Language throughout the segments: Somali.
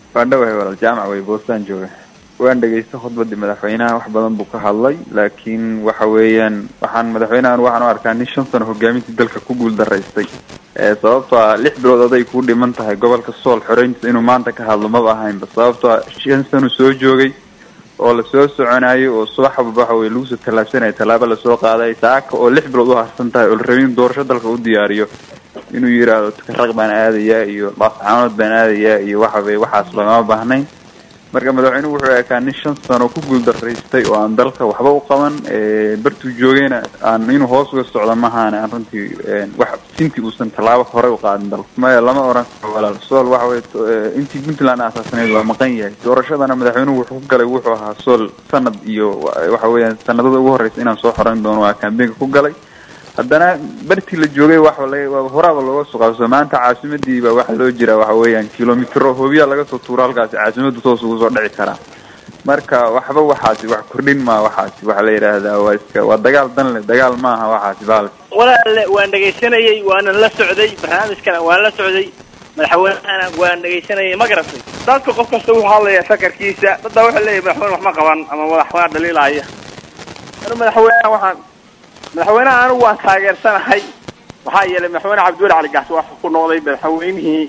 waa dhawahay walaal jaamac wey boostaan jooga waan dhegaystay khudbadii madaxweynaha wax badan buu ka hadlay laakiin waxa weeyaan waxaan madaxweynahan waxaan u arkaa nin shan sano hogaamintii dalka ku guul daraystay sababto a lix bilood aday kuu dhiman tahay gobolka sool xoreyntiisa inuu maanta ka hadlo maba ahaynba sababto a shan sano soo joogay oo lasoo soconayo oo subaxba waxa weye lagu soo tallaabsanaya tallaabo lasoo qaaday saaka oo lix bilood u harsan tahay oo la rabay in doorasho dalka u diyaariyo inuu yidhaahdo tukaraq baan aadayaa iyo laascaanood baan aadayaa iyo waxa weye waxaas lagama baahnayn marka madaxweynuhu wuxuu ekaa nin shan sano ku guul daraystay oo aan dalka waxba u qaban bartuu joogayna aan inuu hoos uga socdo mahaane aan runtii wax intii uusan tallaabo horey u qaadin dalka maya lama oran karo walaal sool waxa weye intii puntland asaasneyd waa maqan yahay doorashadana madaxweynuhu wuxuu ku galay wuxuu ahaa sool sanad iyo waxa weeyaan sanadada ugu horeysa inaan soo xoreyn doono waa kambeynka ku galay haddana bartii la joogay waxa la horaaba looga soo qaabso maanta caasimadii baa waxaa loo jiraa waxa weeyaan kilomitro hoobiyaa laga soo tuuro halkaasi caasimadu toos ugu soo dhici karaa marka waxba waxaasi wax kordhin maa waxaasi waxaa la yidhaahdaa waa iska waa dagaal dan le dagaal maaha waxaasi baalka walaale waan dhegaysanayay waanan la socday barnaamijkana waan la socday madaxweynehana waan dhegaysanayay ma garatay dadka qof kasta wuxuu hadlaya sakarkiisa dadda wuxuu leeyahy madaxweyne wax ma qaban ama madaxweyne dhaliilaya anu madaxweyneha waxaan madaxweynaha anigu waan taageersanahay maxaa yeelay madaxweyne cabdiweli cali gaxsi waxuu ku noqday madaxweynihii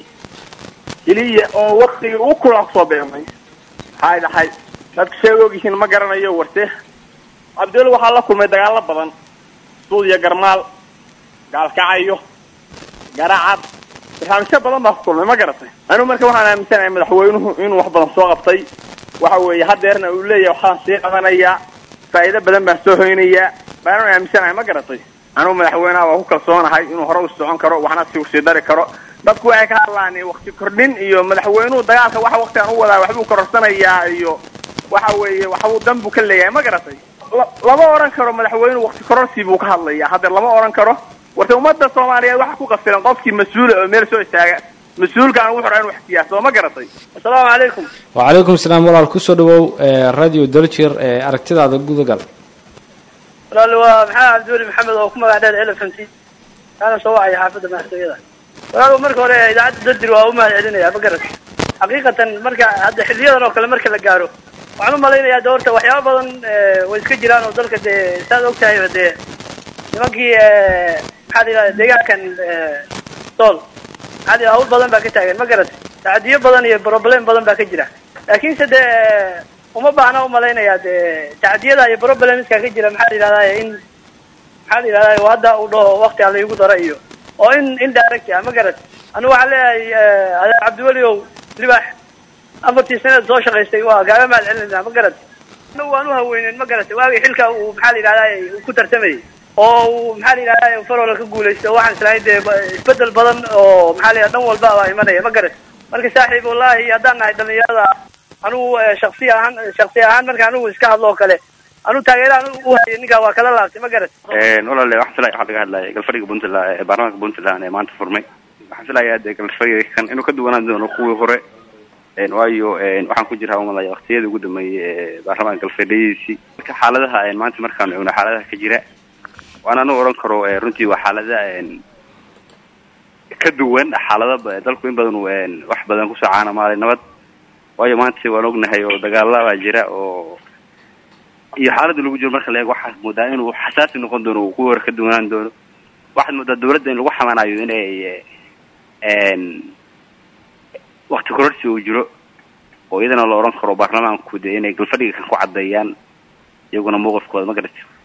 keliya oo waktigii ugu kulaa kusoo beemay maxay dhahay dadka sheega ogyihiin ma garanayo warte cabdiweli waxaa la kulmay dagaalo badan suudiya garmaal gaalkacayo garacad barnaamijyo badan baa ku kulmay ma garatay anigu marka waxaan aaminsanahay madaxweynuhu inuu wax badan soo qabtay waxa weeye hadeerna uu leeyahay waxaan sii qabanayaa faa'iido badan baan soo hoynayaa baanu aaminsanahay ma garatay anugu madaxweynaha waa ku kalsoonahay inuu hore u socon karo waxna si usii dari karo dadku waxay ka hadlaan wakti kordhin iyo madaxweynuhu dagaalka waxa waktigan u wadaa waxbuu kororsanayaa iyo waxa weeye waxbuu dan buu ka leeyahay ma garatay lama oran karo madaxweynuhu wakti kororsi buu ka hadlaya haddeer lama oran karo warta ummadda soomaaliyeed waxa ku qafilan qofkii mas-uula oo meel soo istaaga mas-uulka aan ugu xora in wax siyaaso ma garatay assalaamu calaykum wacalaykum salaam walaal kusoo dhawow radio daljir aragtidaada gudagal walaal waa maxamed cabdiweli maxamed oo ku magac dheer elephant kaana soo wacaya xaafadda madaxtooyada walaal marka hore idaacadda dardir waa u mahad celinaya ma garat xaqiiqatan marka hadda xiliyadan oo kale marka la gaaro waxaan u malaynayaa de horta waxyaaba badan way iska jiraan oo dalka dee saad og tahayba dee nimankii maxaa la yidhahda deegaankan sool maxaa la yidhahda hawl badan baa ka taagan ma garat tacadiyo badan iyo problem badan baa ka jira laakiinse dee uma baahna umalaynaya dee tacdiyada iyo problemska ka jira maxaa la yidhahdaa in maxaa la yidhahdaa hadda uu dhaho wakti ala igu dara iyo oo in in direct ah ma garat anigu waxaan leeyahay adeer cabdiweli ow libax afartii sanad soo shaqaystay waa gaaga mahad celinayna ma garat anagu waan u haweynen ma garatay waagii xilka uu maxaa la yidhahdaa ku tartamayay oo uu maxaa la yidhahdaa farola ka guulaysto oo waxaan islahay dee isbedel badan oo maxaa la yidhahda dhan walba baa imanaya ma garat marka saaxiib wallahi haddaan nahay dhalinyarada anugu shaksi ahaan shaksi ahaan marka anigu iska hadlo oo kale anugu taageeraan u hayay ninkaa waa kala laabtay ma garat walaale waxaan filaya waxaa laga hadlaya galfadhiga puntland ee baarlamaanka puntland ee maanta furmay waxaan filayaa dee galfadhiga kan inuu ka duwanaan doono kuwii hore waayo waxaan ku jiraa umalaya waktiyadii ugu dambeeyay ee baarlamaanka galfadhiyadiisii marka xaaladaha maanta markaan eegno xaaladaha ka jira waana anu oran karo runtii waa xaalada ka duwan xaalada dalku in badan wax badan kusoo caanamaalay nabad waayo maanta waan ognahay oo dagaala baa jira oo iyo xaaladda lagu jiro marka la eego waxaad moodaa inuu xasaasi noqon doono uu kuwii hore ka duwanaan doono waxaad moodaa dawladda in lagu xamanayo inay wakti kororsi uu jiro oo iyadana la oran karo baarlamaanku de inay galfadhiga kan ku caddeeyaan iyaguna mawqifkooda ma garati